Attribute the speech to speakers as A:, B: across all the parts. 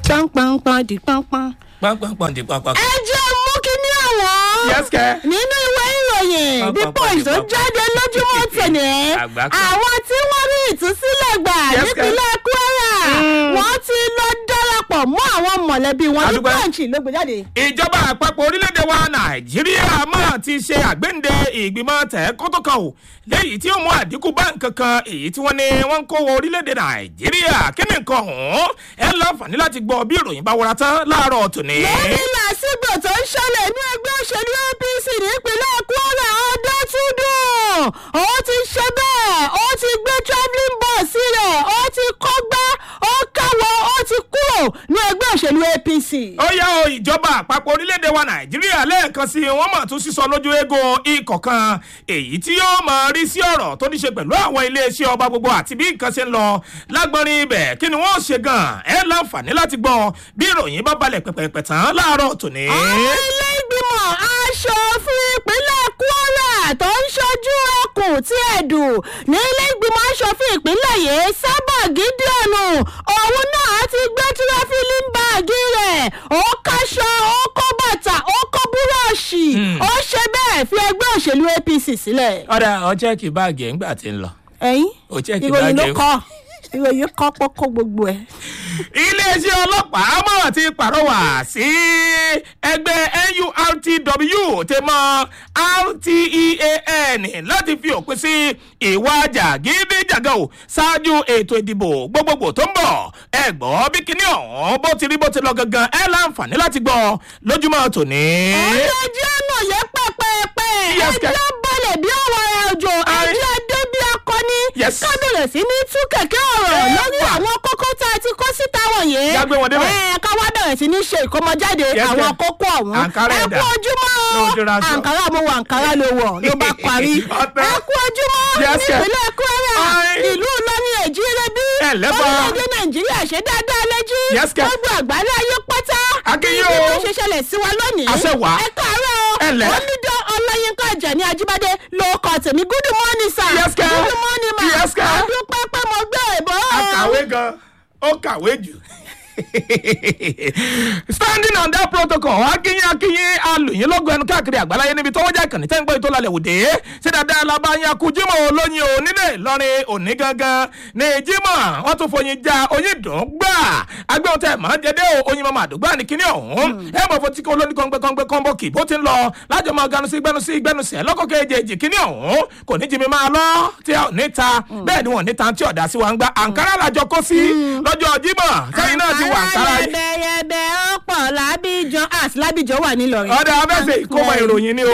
A: pánpánpán di pánpán.
B: pánpánpán di pánpán.
A: ẹ jẹ́ mú kíní àwọn.
B: Yes, kẹ́.
A: nínú ìwé ìròyìn the
B: Pánpánpán
A: punch
B: di
A: tó
B: pánpán.
A: jáde lójúmọ́ tẹ̀lé
B: Àgbà kan.
A: àwọn tí wọ́n rí ìtúsílẹ̀ gbà
B: Yes, kẹ́.
A: nípínlẹ̀ kwara wọ́n ti lọ darapọ̀ mọ́ àwọn mọ̀lẹ́bí wọn ní
B: Adúpẹ́.
A: punch ló gbé jáde.
B: ìjọba àpapọ̀ orílẹ̀-èdè wa nàìjíríà máa ti ṣe àgbéǹde ìgbìmọ̀ tẹ̀kọ́tọ̀ kan o léyìí tí ó mú àdínkù bá nǹkan kan èyí tí wọ́n ní wọ́n ń kó wọ orílẹ̀-èdè nàìjíríà kí ni nǹkan ọ̀hún ẹ láǹfààní láti gbọ́ bí ìròyìn bá wọra tán láàárọ̀ tòní.
A: lórí làásìgbò tó ń ṣẹlẹ̀ ní ẹgbẹ́ òṣèlú apc nípínlẹ̀ kwara ọdọ́túndùn ó ti ṣe bẹ́ẹ̀ ó ti gbé travelling bus rẹ̀ ó ti kọ́gbá ó káwọ́ ó ti kúrò ní ẹgbẹ́ òṣèlú apc.
B: ó yá o ìjọba àpapọ̀ orílẹ̀-èdè wa nàìjíríà lẹ́ẹ̀kan sí i wọ́n mọ̀ tún sísọ lójú eégún ikọ̀ kan èyí tí yóò mọ̀ rí sí ọ̀rọ̀ tó ní ṣe pẹ̀lú àwọn iléeṣẹ́ ọba gbogbo àti bí nǹkan ṣe ń lọ lágbọ́nrin ibẹ̀ kí ni wọ́n ṣe gan-an ẹ láǹfààní láti gbọ́ bí ìròyìn bá balẹ̀ pẹ̀pẹ̀pẹ̀ tán láàárọ̀ tòní.
A: àwọn ilé ìgbìmọ̀ aṣòfin ìpínlẹ̀ kwara tó ń ṣojú ẹkùn tí ẹ̀dùn ní ilé ìgbìmọ̀ aṣòfin ìpínlẹ̀ yìí sábà gídíọ̀nù òun náà ti gbé tíráfílì báàgì rẹ̀ ó káṣọ ó kó bàtà ó kó búrọ̀ọ̀ṣì ó ṣe bẹ́ẹ̀ fi ẹgbẹ́ òṣèlú apc sílẹ̀.
B: ọ̀dà ọjọ́ kì báàgì ẹ̀ ń gbà tí ń lọ.
A: ẹ̀yin
B: Ó jẹ́ kí
A: ìròyìn ló
B: báàgì-
A: kọ́ ìròyìn kọ́ pọ́kọ́ gbogbo ẹ̀.
B: iléeṣẹ́ ọlọ́pàá mọ̀ ti pàrọwà sí ẹgbẹ́ nurtw tẹ mọ́ rtean láti fi òpin sí ìwà jàgídíjàgà ò ṣáájú ètò ìdìbò gbogbogbò tó ń bọ̀ ẹ gbọ́ bí kinní ọ̀hún bó ti rí bó ti lọ gangan ẹ láǹfààní láti gbọ́ lójúmọ́ tòní.
A: ọ̀rẹ́ ẹjẹ́ náà yẹ pẹ́pẹ́pẹ́
B: Yes,
A: ẹjẹ́
B: ka-
A: balẹ̀ bí ọ̀rọ̀ òjò
B: Aye.
A: ẹjẹ́ dé bí akọni
B: Yes.
A: ká bẹ̀rẹ̀ sí ní tú kẹ̀kẹ́ ọ̀rọ̀
B: Eh,
A: lórí
B: wà.
A: àwọn kókó tá a ti kó síta wọ̀nyí.
B: Já gbé wọn débẹ̀.
A: ẹ ká wá bẹ̀rẹ̀ sí ní ṣe ìkómọjáde
B: Yes,
A: àwọn
B: ka-
A: kókó ọ̀hún.
B: Àǹkárá
A: ẹ
B: ẹ̀dá.
A: kú ojúmọ́
B: Ló dira sọ.
A: àǹkárá mo wọ àǹkárá ló wọ̀ ló bá parí.
B: Ọ̀tẹ̀.
A: ẹ kú ojúmọ́
B: Yes, ka-
A: nípínlẹ̀ kwara
B: Aye.
A: ìlú ìlọrin èjìrè bí
B: Ẹ lẹ́bọ̀.
A: orílẹ̀-èdè nàìjíríà ṣe dáadáa lẹ́jí
B: Yes, ka-
A: gbogbo àgbáyé ayé pátá
B: Akínyìn
A: bí
B: o.
A: wọ́n ṣe ṣẹlẹ̀ sí wa lónìí.
B: Àṣẹ wà.
A: ẹ káàárọ̀
B: Ẹ lẹ́.
A: o onídọ̀ ọláyínká àjàní ajíbádé ló kọ tèmi good morning sir.
B: Yes, ka.
A: good morning ma.
B: Yes, ka.
A: àdúpẹ́ pé mo gbé ìbò.
B: akàwé gan ó kàwé jù. standing on that protocol akínyìn akínyìn alùyìn lọ́gọ̀ ẹnu káàkiri àgbáláyé níbi tó wọ́n jẹ́ ìkànnì tẹ́ ń gbọ́ ètò lálẹ́ òde ṣé dáadáa la bá yan kú jímọ̀ olóyin o nílé ìlọrin òní gangan ní jímọ̀ wọ́n tún foyin já oyin dùn gbà agbẹ́wọ̀n tẹ̀ máa jẹ́dẹ́ o oyin mọ́mọ́ àdúgbò ní kíní ọ̀hún ẹ mọ̀ fún tí kò lóní kọ́ńgbẹ́ kọ́ńgbẹ́ kì bó ti ń lọ lájọ máa ganu sí gbẹnu sí gbẹnu sí ẹ lọ́kọ̀ kejì kíní ọ̀hún kò ní jimi máa lọ tí a ò ní ta bẹ́ẹ̀ ni wọ́n ní ta tí ọ̀dà sí wa ń gbá àǹkárá làjọ kó sí lọ́jọ́ jímọ̀ sẹ́yìn náà ti wà àǹkárá yìí
A: yẹbẹyẹbẹ ọ̀pọ̀ lábíjan àti lábíjan wà nílọrin.
B: ọ̀dà abẹ́sẹ̀ ìkómọ ìròyìn ni o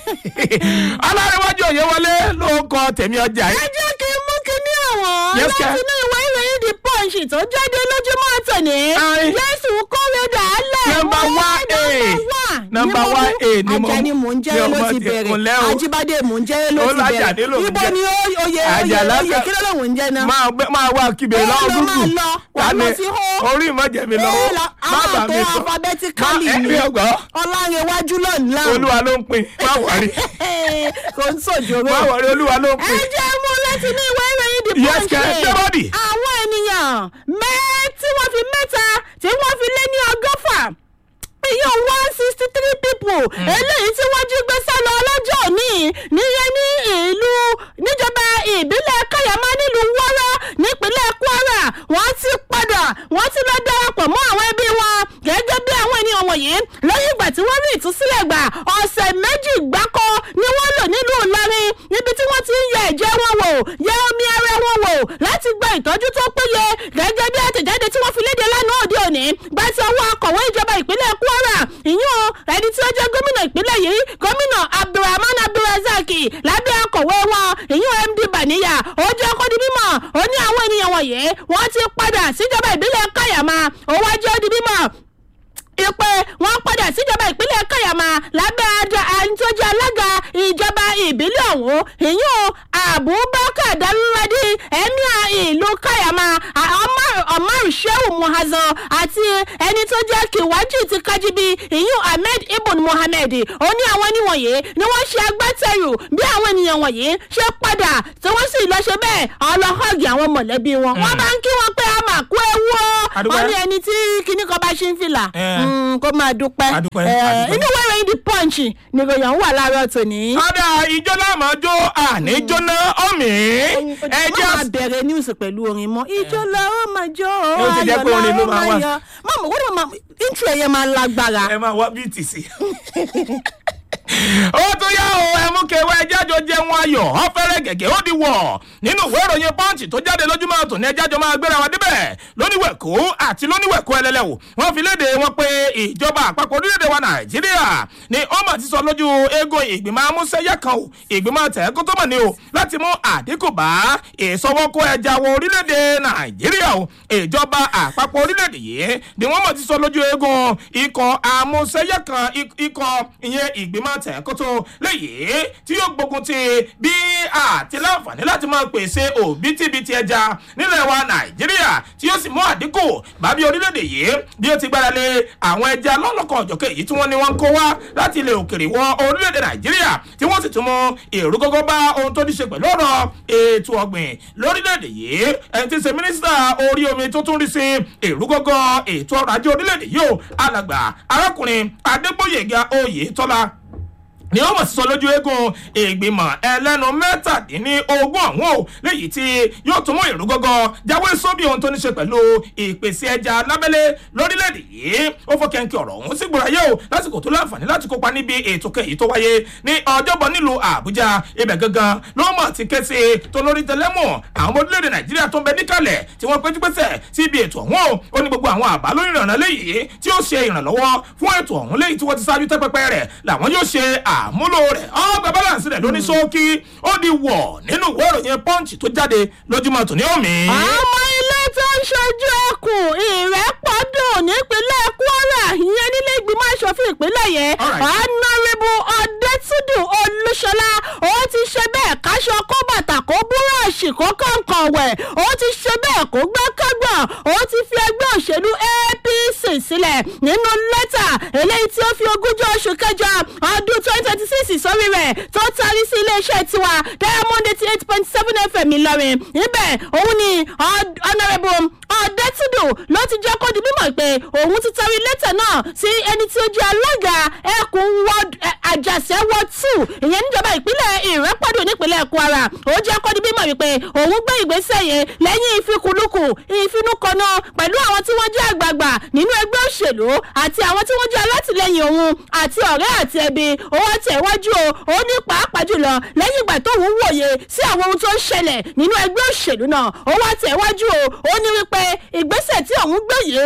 B: alárẹ̀wájú òye wọlé ló ń kọ tèmi ọjà
A: ẹ
B: yìí
A: jẹ́ kí n mú kíní àwọn
B: Yes, ka.
A: láti inú ìwé ìròyìn the punch tó jáde lójúmọ́ tòní.
B: Aye.
A: jésù kórè dàálẹ̀.
B: Number
A: wọ́n
B: one A.
A: number
B: Number
A: one
B: one A ni mo
A: ajá ni mò ń
B: ni
A: jẹ́ ló
B: ọmọ
A: ti
B: ti
A: bẹ̀rẹ̀
B: kúnlẹ̀ o.
A: ajíbádé mò ń jẹ́ ló
B: Ó
A: ti
B: lájàdé ló
A: bẹ̀rẹ̀
B: ń
A: ibo
B: jẹ́.
A: ni ó- oyè oyè
B: Àjàlá
A: oyè
B: fẹ́-
A: kí ló lóun ń jẹ́ náà.
B: máa gbé máa wá kíbe
A: Ó
B: lọ́wọ́
A: lọ
B: gúgù
A: máa lọ, wà á lọ sí hó.
B: orí ìmọ̀jẹ̀mí
A: Ẹ
B: lọ́wọ́
A: lọ- a
B: má
A: máa
B: bà
A: tó
B: mí sọ
A: alphabetically
B: Má-
A: ni.
B: ẹ̀mí ọgbọ́n
A: ọlárẹ̀wájú lọ́nà.
B: olúwa ló ń pin má wọrí
A: kò ń sòjòrò.
B: má wọrí olúwa ló ń
A: ẹ
B: pin.
A: jẹ́ mú láti ní ìwé ìròyìn the
B: Yes,
A: punch
B: kẹ́, everybody.
A: àwọn ènìyàn mẹ́ tí wọ́n fi mẹ́ta tí wọ́n fi lé ní ọgọ́fà iye one sixty three people eléyìí tí wọ́n jí gbé sálọ ọlọ́jọ́ òní níyẹn ní ìlú níjọba ìbílẹ̀ kayama nílùú wọ́rọ́ nípínlẹ̀ kwara wọ́n ti padà wọ́n ti lọ darapọ̀ mọ́ àwọn ẹbí wọn gẹ́gẹ́ bí àwọn ènìyàn wọ̀nyí lẹ́yìn ìgbà tí wọ́n rí ìtúsílẹ̀ gbà ọ̀sẹ̀ méjì gbáko ni wọ́n lò nílùú ìlọrin níbi tí wọ́n ti ń yẹ ẹ̀jẹ̀ wọn wò yẹ omi ara wọn wò láti gba ìtọ́jú tó péye gẹ́gẹ́ bí àtẹ̀jáde tí wọ́n fi léde lánàá òde òní gba ti ọwọ́ akọ̀wé ìjọba ìpínlẹ̀ kwara ìyún ẹni tí ó jẹ́ gómìnà ìpínlẹ̀ yìí gómìnà abdulrahman abdulrazaki lábẹ́ akọ̀wé wọn ìyún md baniya ó jẹ́ kó di mímọ̀ ó ní àwọn ènìyàn wọ̀nyí wọ́n ti padà síjọba ìbílẹ̀ kayama ó wá jẹ́ ó di mímọ̀ ìpè wọn padà síjọba ìpínlẹ̀ kayama lábẹ́ àjọ ẹni tó jẹ́ alága ìjọba ìbílẹ̀ ọ̀hún ìyún abubakar dalúradì ẹ̀míà ìlú kayama ọmọ omar shehu muhazan àti ẹni tó jẹ́ kiwaji ti kájíbi ìyún ahmed ibn mohammed ó ní àwọn níwọ̀nyí ni wọ́n ṣe agbátẹrù bí àwọn ènìyàn wọ̀nyí ṣe padà tí wọ́n sì lọ ṣe bẹ́ẹ̀ ọlọ́họ́gì àwọn mọ̀lẹ́bí wọn wọ́n bá ń kí wọn pé a máa kú ewu o
B: Adúpẹ́.
A: wọ́n ní ẹni tí kinní kan bá ṣe ń fìlà
B: Eh.
A: mm, kó máa dúpẹ́
B: Adúpẹ́,
A: Eh,
B: adúpẹ́.
A: inú ìwé ìròyìn the punch ni ìròyìn ọ̀hún wà láàárọ̀ tòní.
B: ọ̀dà ìjọ láàmú ọjọ́ àní jóná ọ̀mì
A: ẹ
B: ẹjẹ́
A: máa bẹ̀rẹ̀ news pẹ̀lú orin mọ́ ìjọ la ó máa jó
B: Yóò ti jẹ́ pé orin ló máa wà.
A: yọ mọ̀mọ́ wọ́n ní mọ̀ intro ẹ̀yẹ máa lágbára.
B: ẹ máa wá bíìtì sí. ó tún yá o ẹ mú kẹwàá ẹjẹ́ àjọ jẹun ayọ̀ ọ̀fẹ́rẹ́ gẹ̀gẹ́ ó di wọ̀ nínú ìwé ìròyìn pọ́ǹchì tó jáde lójúmọ́ tòní ẹjẹ́ àjọ máa gbéra wa débẹ̀ lóníwẹ̀kú àti lóníwẹ̀kú ẹlẹ́lẹ́wò wọ́n fi léde wọn pé ìjọba àpapọ̀ orílẹ̀-èdè wa nàìjíríà ni ó mà ti sọ lójú eégún ìgbìmọ̀ amúṣẹ́yẹ kan o ìgbìmọ̀ tẹ̀ẹ́kú tó mọ̀ ní o láti mú àdínkù bá ìsọwọ́kọ ẹja wọ orílẹ̀-èdè nàìjíríà o ìjọba àpapọ̀ orílẹ̀-èdè yìí ni wọ́n mọ̀ ti sọ lójú eégún ikọ̀ amúṣẹ́yẹ kan ik- ikọ̀ ìyẹn ìgbìmọ̀ tẹ̀ẹ́kótó léyìí tí yóò gbógun ti bí àti láǹfààní láti máa pèsè òbítíbitì ẹja nílẹ̀ wa nàìjíríà tí yóò sì mú àdínkù bábí orílẹ̀-èdè yìí bí ó ti gbára lé àwọn ẹja lọ́lọ́kan ọ̀jọ̀kẹ́ èyí tí wọ́n ní wọ́n ń kó wá láti ilẹ̀ òkèrè wọ orílẹ̀-èdè nàìjíríà tí wọ́n sì tún mú èrú gógó bá ohun tó ní ṣe pẹ̀lú ọ̀rọ̀ ètò ọ̀gbìn lórílẹ̀-èdè yìí ẹni tí ń ṣe mínísítà orí omi tó tún rí sí èrú gógó ètò ọrọ̀ ajé orílẹ̀-èdè yìí ó alàgbà arákùnrin adégbòyèga oyètọ́lá ni wọ́n mọ̀ sí sọ lójú eégún ìgbìmọ̀ ẹlẹ́nu mẹ́tàdínlógún ọ̀hún o léyìí tí yóò tún mú ìrú gọ́gọ́ jáwé sóbì ohun tó ní ṣe pẹ̀lú ìpèsè ẹja lábẹ́lé lórílẹ̀‐èdè yìí ó fọ́ kẹ́ńkẹ́ ọ̀rọ̀ ọ̀hún sí gbòòrò ayé o lásìkò tó láǹfààní láti kópa níbi ètò kẹyì tó wáyé ní ọjọ́bọ̀ nílùú àbújá ibẹ̀ gangan ló mọ̀ ti ké sí tó lórí tẹlẹ́mù àwọn ọmọ orílẹ̀-èdè nàìjíríà tó ń bẹ níkàlẹ̀ tí wọ́n péjú pésẹ̀ sí ibi ètò ọ̀hún o ó ní gbogbo àwọn àbá lórí ìrànlọ́ léyìí tí ó ṣe ìrànlọ́wọ́ fún ètò ọ̀hún léyìí tí wọ́n ti ṣáájú tẹ́pẹ́pẹ́ rẹ̀ làwọn yóò ṣe àmúlò rẹ̀ ọgbà balance rẹ̀ lóní ṣókí ó di wọ̀ nínú ìwé ìròyìn punch tó jáde lójúmọ́ tòní òmí.
A: ọmọ ilé tó ń ṣojú ẹkùn ìrẹ́pọ̀dùn nípínlẹ̀ kwara ìyẹn nílé ìgbìmọ̀ asòfin ìpínlẹ̀ yẹn
B: Alright.
A: honourable ọ̀dẹ́túndù olúṣọlá ó ti ṣe bẹ́ẹ̀ káṣọ kó bàtà kó búrọ̀ọ̀ṣì kó kọ̀ǹkọ̀ wẹ̀ ó ti ṣe bẹ́ẹ̀ kó gbẹ́kẹ̀gbọ̀n ó ti fi ẹgbẹ́ òṣèlú apc sílẹ̀ nínú lẹ́tà eléyìí tí ó fi ogúnjọ́ oṣù kẹjọ ọdún twenty twenty six sórí rẹ̀ tó tarí sí iléeṣẹ́ tiwa diamond eighty eight point seven fm ìlọrin níbẹ̀ òun ni Hon- honourable ọ̀dẹ́túndù ló ti jẹ́ kó di mímọ̀ pé òun ti tarí lẹ́tà náà sí ẹni tí ó jẹ́ alága ẹkùn ward ẹ, àjàṣẹ́ ward two ìyẹn níjọba ìpínlẹ̀ ìrẹ́pọ̀dù nípínlẹ̀ kwara ó jẹ́ kó di mímọ̀ wípé òun gbé ìgbésẹ̀ yẹn lẹ́yìn ìfikùnlukù ìfinúkọ̀nà pẹ̀lú àwọn tí wọ́n jẹ́ àgbààgbà nínú ẹgbẹ́ òṣèlú àti àwọn tí wọ́n jẹ́ alátìlẹyìn òun àti ọ̀rẹ́ àti ẹbí ó wá tẹ̀ wájú o ó ní pàápàá jùlọ lẹ́yìn ìgbà tóun wòye sí àwọn ohun tó ń ṣẹlẹ̀ nínú ẹgbẹ́ òṣèlú náà ó wá tẹ̀ wájú o ó ní wípé ìgbésẹ̀ tí òun gbé yìí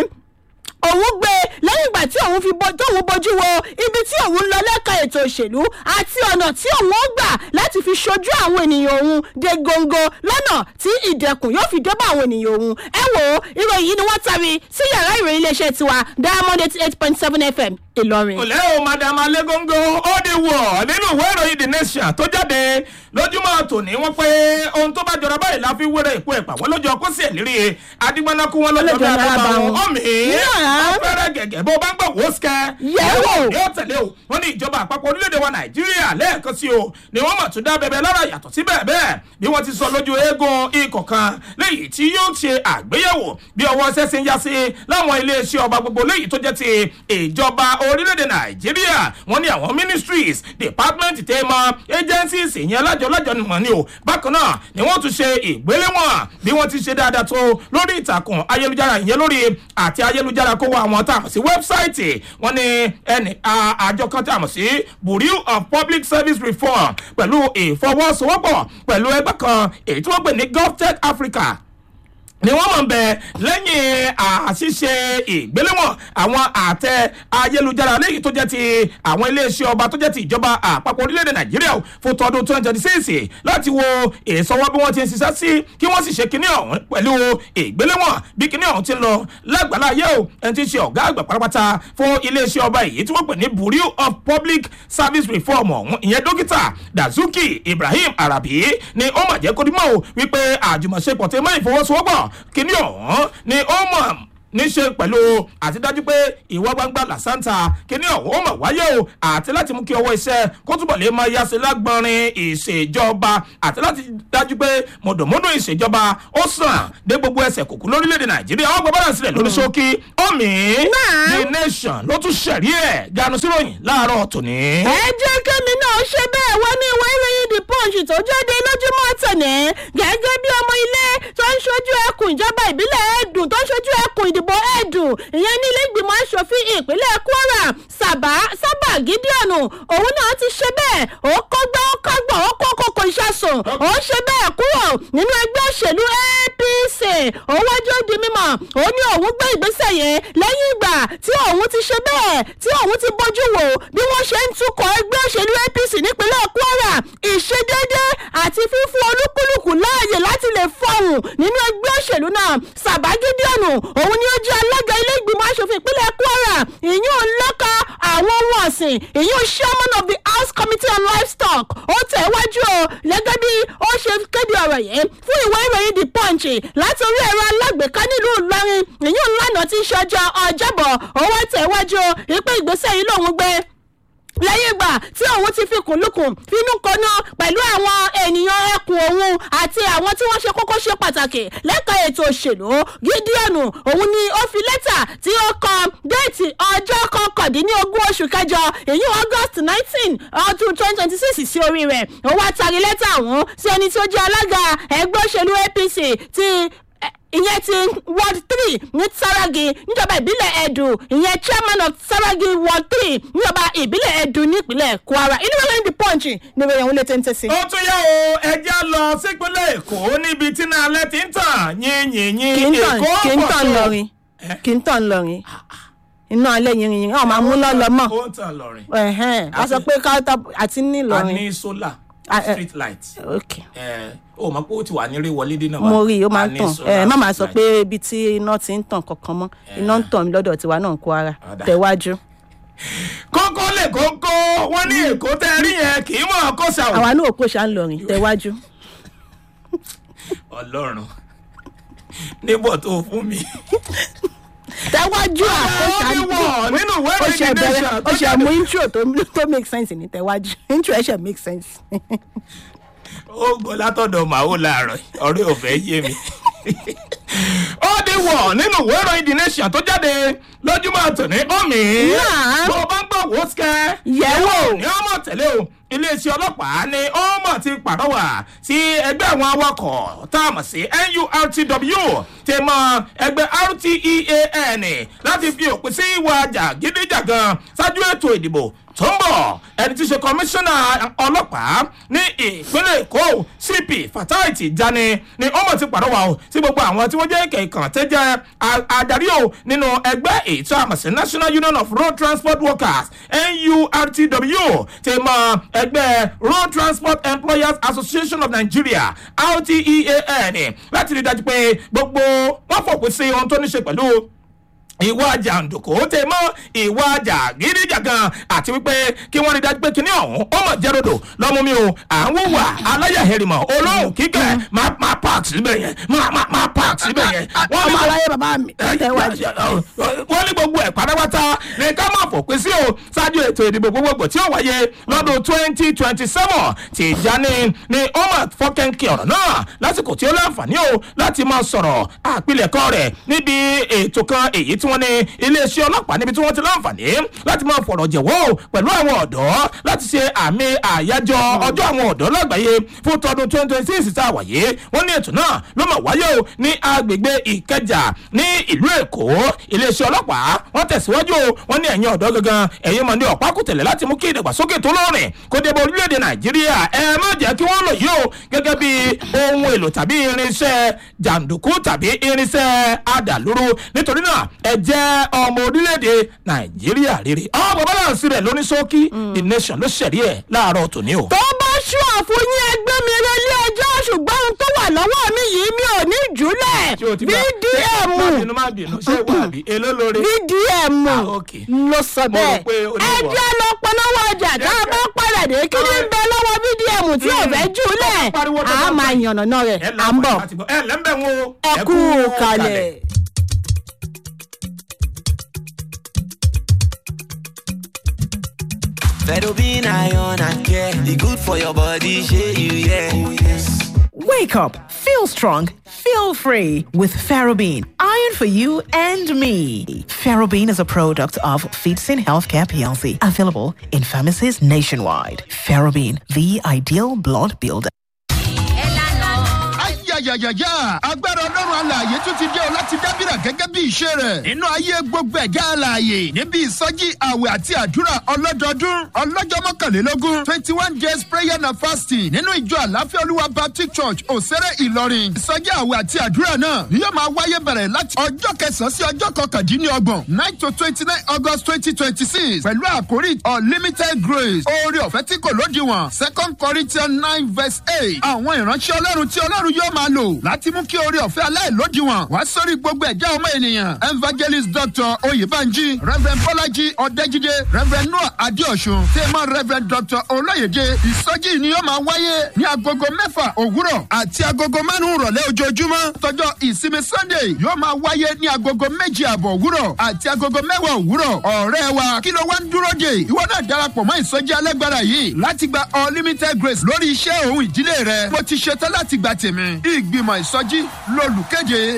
A: òun gbé lẹ́yìn ìgbà tí òun fi bọ tóun bójú wo ibi tí òun ń lọ lẹ́ka ètò òṣèlú àti ọ̀nà tí òun ó gbà láti fi ṣojú àwọn ènìyàn òun dé góńgó lọ́nà tí ìdẹ̀kùn yóò fi débà àwọn ènìyàn òun ẹ wò ó ìròyìn yìí ni wọ́n tari sí yàrá ìròyìn iléeṣẹ́ tiwa diamond eighty eight point seven fm ìlọrin.
B: olè o madam alegongo ó di wọ̀ nínú ìwé ìròyìn the nation tó jáde lójúmọ́ tòní wọ́n pé ohun tó bá jọra báyìí la fi wéré ìpò ẹ̀pà wọ́n lójó kó sí ẹ̀lérí adigbanaku wọn lọ́jọ́ bí
A: Ọlọ́jọ́ bí
B: ababa
A: ababa
B: wọn
A: wọn.
B: ọ̀mì
A: Yeah.
B: ọ̀fẹ́rẹ́ gẹ̀gẹ́ bó bá ń gbọ̀ wó sikẹ́
A: Yẹ̀wò.
B: ni ó tẹ̀lé o wọ́n ní ìjọba àpapọ̀ orílẹ̀-èdè wa nàìjíríà lẹ́ẹ̀kan sí o ni wọ́n mọ̀ tún dá bẹ̀bẹ̀ lára yàtọ̀ sí bẹ́ẹ̀ bẹ́ẹ̀ bí wọ́n ti sọ lójú eégún ikọ̀ kan léyìí tí yóò ṣe àgbéyẹ̀wò bí ọwọ́ ṣẹ́ṣin yá sí láwọn iléeṣẹ́ ọba gbogbo léyìí tó jẹ́ ti ìjọba orílẹ̀-èdè nàìjíríà wọ́n ní àwọn ministries department tẹ́ mọ agencies ìyẹn alájọlájọ nìmọ̀ ni o bákan náà ni wọ́n tún ṣe ìgbéléwọ̀n bí wọ́n ti ṣe dáadáa tó lórí ìtàkùn ayélujára ìyẹn lórí àti ayélujára kó wá àwọn tá a mọ̀ sí wẹ́bsáìtì wọ́n ní ẹnì a- àjọ kan tá a mọ̀ sí bureau of public service reform pẹ̀lú ìfọwọ́sowọ́pọ̀ pẹ̀lú ẹgbẹ́ kan èyí tí wọ́n pè ní govtech africa ni wọ́n mọ̀ bẹ̀ lẹ́yìn àṣìṣe ìgbéléwọ̀n àwọn àtẹ ayélujára léyìí tó jẹ́ ti àwọn iléeṣẹ́ ọba tó jẹ́ ti ìjọba àpapọ̀ orílẹ̀-èdè nàìjíríà o fún tọdún twenty twenty six láti wo ìsọwọ́ bí wọ́n ti ń ṣiṣẹ́ sí kí wọ́n sì ṣe kinní ọ̀hún pẹ̀lú ìgbéléwọ̀n bí kinní ọ̀hún ti ń lọ lágbàlá ayé o ẹni tí ń ṣe ọ̀gá àgbà pátápátá fún iléeṣẹ́ ọba èyí tí wọ́n pè ní bureau of public service reform ọ̀hún ìyẹn dókítà dazuki ibrahim arabi ni ó mà jẹ́ kó dimọ̀ o wípé àjùmọ̀ṣepọ̀ tí mọ́ ìfọwọ́sowọ́pọ̀ kíní ọ̀hún ni ó mọ̀ níṣe pẹ̀lú àtidájú pé ìwà gbangba làṣántà kíní ọ̀hún ó mọ̀ wáyé o àti láti mú kí ọwọ́ iṣẹ́ kó túbọ̀ lè máa yáṣe lágbọ́nrin ìṣèjọba àti láti dájú pé mọ̀dọ̀mọ́dọ̀ ìṣèjọba ó sàn dé gbogbo ẹsẹ̀ kòkó lórílẹ̀‐èdè nàìjíríà wọ́n gbọ́ bọ́dà sílẹ̀ lórí ṣókí omi the nation ló tún ṣẹ̀rí ẹ̀ ganu síròyìn láàárọ̀ tòní.
A: ẹ jẹ́ kémi náà ṣe bẹ́ẹ̀ wọ́n ní ìwé ìròyìn the punch tó jáde lójúmọ́ tòní gẹ́gẹ́ bí ọmọ ilé tó ń ṣojú ẹkùn ìjọba ìbílẹ̀ ẹ̀dùn tó ń ṣojú ẹkùn ìdìbò ẹ̀dùn ìyẹn ní ilé ìgbìmọ̀ asòfin ìpínlẹ̀ kwara sábà sábà gídíọ̀nù òun náà ti ṣe bẹ́ẹ̀ ó kọ́gbọ́ ó kọ́gbọ́ ó kó kókó ìṣàsùn ó ṣe bẹ́ẹ̀ kúrò nínú ẹgbẹ́ òṣèlú apc ó wájú ó di mímọ̀ ó ní òun gbé ìgbésẹ̀ yẹn lẹ́yìn ìgbà tí òun ti ṣe bẹ́ẹ̀ tí òun ti bójú wò bí wọ́n ṣe ń tukọ̀ ẹgbẹ́ òṣèlú apc nípínlẹ̀ kwara ìṣedédé àti fífún olúkúlùkù láàyè láti lè fọhùn nínú ẹgbẹ́ òṣèlú náà sàbágídíọ̀nù òun ni ó jẹ́ alága ilé ìgbìmọ̀ asòfin ìpínlẹ̀ kwara ìyún ńlọ́ka àwọn ohun ọ̀sìn ìyún chairman of the house committee on livestock ó tẹ̀wájú o gẹ́gẹ́ bí ó ṣe kéde ọ̀rọ̀ yìí fún ìwé ìròyìn the punch láti orí ẹ̀rọ alágbèéká nílùú ìlọrin ìyún ńlànà tí í ṣe ọjọ́ ọjọ́bọ̀ ó wá tẹ̀wájú o ìpè ìgbésẹ̀ yìí lòun gbé lẹ́yìn ìgbà tí òun ti fi kùnlùkùn finú kọ́nà pẹ̀lú àwọn ènìyàn ẹkùn òun àti àwọn tí wọ́n ṣe kókó ṣe pàtàkì lẹ́ka ètò òṣèlú gídíọ̀nù òun ni ó fi lẹ́tà tí ó kọ déètì ọjọ́ kọkàndínlógún oṣù kẹjọ èyí august nineteen ọdún twenty twenty six sí orí rẹ̀ ó wá tari lẹ́tà ọ̀hún sí ẹni tí ó jẹ́ alága ẹgbẹ́ òṣèlú apc ti ìyẹn ti ward three ní saragi níjọba ìbílẹ̀ ẹ̀dùn ìyẹn chairman of saragi ward three níjọba ìbílẹ̀ ẹ̀dùn nípínlẹ̀ kwara inú wẹ́rẹ́ ní punch ní wẹ́rẹ́ òun lè tẹ́ntẹ́ sí.
B: ó tún yá o ẹjẹ́ lọ sípínlẹ̀ èkó níbi tí náà alẹ́ ti ń tàn yínyìnyín
A: kì í tàn
B: èkó
A: kì í
B: pọ̀
A: tàn
B: tó.
A: lọrin
B: Eh?
A: kì í tàn lọrin iná alẹ́ yìnyín ọ̀ máa mú lọ́lọ́ mọ́
B: ó ń tàn lọ́rin.
A: ẹ̀hẹ́n a sọ pé káwọ́tà àti
B: a
A: nílọrin
B: ní sólà
A: Ah, eh.
B: street light.
A: ok
B: ẹ ó mọ̀ pé ó ti wà ní rí wọlé dínà.
A: mo rí i ó máa
B: A
A: ń
B: ní
A: tàn
B: solar
A: ẹ má máa sọ
B: street
A: pé
B: light.
A: ibi tí iná ti ń tàn kankan mọ́ iná ń tàn lọ́dọ̀ tiwa náà kó ara
B: Ọ̀dà.
A: tẹ̀wájú.
B: kókó lè kókó wọn ní èkó tẹ rí yẹn kì í mọ̀ kó ṣàwọ̀.
A: àwa náà kò ṣá ń lọrin tẹ̀wájú.
B: ọlọ́run níbọ̀ tó fún mi.
A: tẹ̀wájú àkóṣà
B: ó ní wọ̀ nínú ìwé
A: ó ṣe
B: ìròyìn
A: bẹ̀rẹ̀
B: nation
A: ó
B: tó
A: ṣe
B: jáde.
A: mú intro tó tó make sense ní tẹ̀wájú intro ẹ̀ ṣe make sense.
B: ó gbọ́ látọ̀dọ̀ màá láàárọ̀ ọ̀rẹ́ ò fẹ́ yé mi. ó di wọ̀ nínú ìwé ìròyìn the nation tó jáde lójúmọ́ tòní omi.
A: Náà.
B: tó o bá ń gbọ́ wò ó sikẹ́.
A: Yẹ̀wò.
B: ní ọmọ tẹ̀lé o iléeṣẹ́ ọlọ́pàá ni ọmọ ti pàrọwà sí ẹgbẹ́ àwọn awakọ̀ tá a mọ̀ sí nurtw ti mọ ẹgbẹ́ rtean láti fi òpin sí ìwà jàgídíjàgan ṣáájú ètò ìdìbò tó ń bọ̀ ẹni tí í ṣe kọmíṣánná ọlọ́pàá ní ìpínlẹ̀ èkó cp fatai tijani ni ọmọ ti pàrọwà o sí gbogbo àwọn tí wọ́n jẹ́ kẹ̀kàn tẹ́ jẹ́ a- adarí o nínú ẹgbẹ́ ètò àmọ̀sí national union of road transport workers nurtw ti mọ ẹgbẹ́ road transport employers association of nigeria rtean láti rí i dájú pé gbogbo wọn fòpin sí ohun tó ní ṣe pẹ̀lú ìwà jàǹdùkú tẹ mọ ìwà jàgídíjàgan àti wípé kí wọn rí dájú pé kíní ọhún ó mọ jẹrodò lọmú mi o à ń wùwà aláyàhẹrìmọ olóhùn kíkẹ máa máa park síbẹ̀ yẹn máa máa máa park síbẹ̀ yẹn. wọ́n
A: ọmọ
B: ní
A: aláyé bàbá mi tẹ̀wájú.
B: wọ́n ní gbogbo ẹ̀ pátápátá ní ká máa fòpin sí o ṣáájú ètò ìdìbò gbogbogbò tí ó wáyé lọ́dún twenty twenty seven Tìjání ni ó máa fọ́kẹ́ńkì ọ̀rọ̀ náà lásìkò tí ó láǹfààní o láti máa sọ̀rọ̀ àpilẹ̀kọ rẹ̀ níbi ètò kan èyí tí wọ́n ní iléeṣẹ́ ọlọ́pàá níbi tí wọ́n ti láǹfààní láti máa fọ̀rọ̀ jẹ̀wọ́ o pẹ̀lú àwọn ọ̀dọ́ láti ṣe àmì àyájọ́ ọjọ́ àwọn ọ̀dọ́ lágbàáyé fún tọdún twenty twenty six tá a wáyé wọ́n ní ètò náà ló máa wáyé o ní agbègbè ìkẹjà ní ìlú èkó iléeṣẹ́ ọlọ́pàá wọ́n tẹ̀síwájú o wọ́n ní ẹ̀yin ọ̀dọ́ gangan ẹ̀yin mọ̀ ní ọ̀pá kùtẹ̀lẹ̀ láti mú kí ìdàgbàsókè tó lóòrìn kó dé bá orílẹ̀-èdè nàìjíríà ẹ má jẹ́ kí wọ́n lò yí o gẹ́gẹ́ bí ohun èlò tàbí irinṣẹ́ jàǹdùkú tàbí irinṣẹ́ adàlúrú nítorí náà ẹ jẹ́ ọmọ orílẹ̀-èdè nàìjíríà rere ọmọ bọ́láǹsì rẹ̀ lóní ṣókí the nation ló ṣẹ̀rí ẹ̀ láàárọ̀ tòní o.
A: tó bá ṣú àfúnyín ẹgbẹ́ mi rẹ ilé ẹjọ́ ṣùgbọ́n ohun tó wà lọ́wọ́ mi yìí mi ò ní jùlẹ̀
B: ṣé o ti gbà
A: vdm
B: má bínú má bínú ṣé wà á bí èló lórí.
A: vdm
B: Ah, okay.
A: ló sọ
B: Mo rò
A: bẹ́ẹ̀
B: pé o ní
A: ẹ
B: ìwọ.
A: jẹ́ lọ polówó ọjà tá a bá padà dé kí ni ń bẹ lọ́wọ́ vdm tí ò fẹ́ jùlẹ̀
B: Ó pariwo tó
A: a
B: bá
A: máa
B: bá-
A: yànnàná rẹ̀
B: ẹ
A: à ń bọ̀
B: láǹfààní láti gbọ́. ẹ lẹ́ńbẹ̀ ń wo.
A: ẹ kú kalẹ̀.
C: Fedobin iron and care. The good for your body, share you, yeah. Oh, yes.
D: Wake up, feel strong, feel free with Ferrobin. Iron for you and me. Ferrobin is a product of Feetsin Healthcare PLC, available in pharmacies nationwide. Ferrobin, the ideal blood builder.
E: ayayayaya agbára ọlọ́run alààyè tún ti dé ọ láti dábìrà gẹ́gẹ́ bí ìṣe rẹ̀ nínú ayé gbogbo ẹ̀dá alààyè níbi ìsọjí àwẹ̀ àti àdúrà ọlọ́dọọdún ọlọ́jọ́ mọ́kànlélógún twenty one days prayer and fasting nínú ìjọ àláfíà olúwa baptist church òsèré ìlọrin ìsọjí àwẹ̀ àti àdúrà náà ni yóò máa wáyé bẹ̀rẹ̀ láti ọjọ́ kẹsàn-án sí ọjọ́ kọkàndínlọ́gbọ̀n nine to twenty nine august twenty twenty six pẹ̀lú àkórí unlimited grace oore ọ̀fẹ́ tí kò lódiwọ̀n second corinthians nine verse eight àwọn ìránṣẹ́ ọlọ́run tí ọlọ́run yóò máa lò láti mú kí oore ọ̀fẹ́ aláìlódiwọ̀n wá sórí gbogbo ẹ̀já ọmọ ènìyàn evangelist dr oyèbánjí reverend bọ́lájí ọ̀dẹ́jídé reverend noah adéọ̀sùn tẹ́mọ̀ reverend dr olóyèdè ìsọjí ni yóò máa wáyé ní agogo mẹ́fà òwúrọ̀ àti agogo márùn-ún rọ̀lẹ́ ojoojúmọ́ tọjọ́ ìsinmi sunday yóò máa wáyé ní agogo méjì àbọ̀ òwúrọ̀ àti agogo mẹ́wàá òwúrọ̀ ọ̀rẹ́ wa kí ló wá ń dúró dè ìwọ náà darapọ̀ mọ́ ìsọjí alágbára yìí láti gba unlimited grace lórí iṣẹ́ òun ìdílé rẹ mo ti ṣetán láti gba tèmi ìgbìmọ̀ ìsọjí lolùkéde.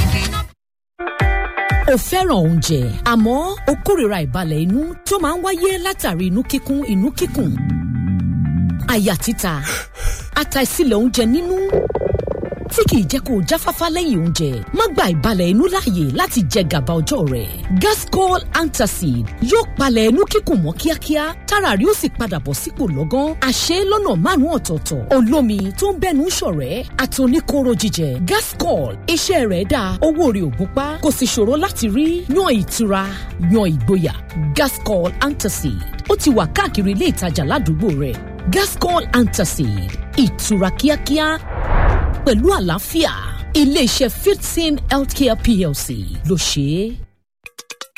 F: o fẹ́ràn oúnjẹ àmọ́ o kórìíra ìbalẹ̀ inú tó máa ń wáyé látàrí inú kíkún inú kíkùn àyà títa àtàìsílẹ̀ oúnjẹ nínú tí kìí jẹ́ kó o jáfáfá lẹ́yìn oúnjẹ má gba ìbalẹ̀ inú láàyè láti jẹ gàba ọjọ́ rẹ̀ gascol antacid yóò palẹ̀ inú kíkùn mọ́ kíákíá tára rí ó sì padà bọ̀ sípò lọ́gán àṣẹ lọ́nà márùn-ún ọ̀tọ̀ọ̀tọ̀ olómi tó ń bẹ́nu ṣọ̀rẹ́ àtòníkóró jíjẹ gascol iṣẹ́ rẹ̀ dáa owó rẹ̀ ò gúnpá kò sì ṣòro láti rí yan ìtura yan ìgboyà gascol antacid ó ti wà káàkiri ilé ìtajà ládùúgbò rẹ̀ gascol antacid ìtura kíákíá pẹ̀lú àlàáfíà iléeṣẹ́ fifteen healthcare plc ló ṣe é.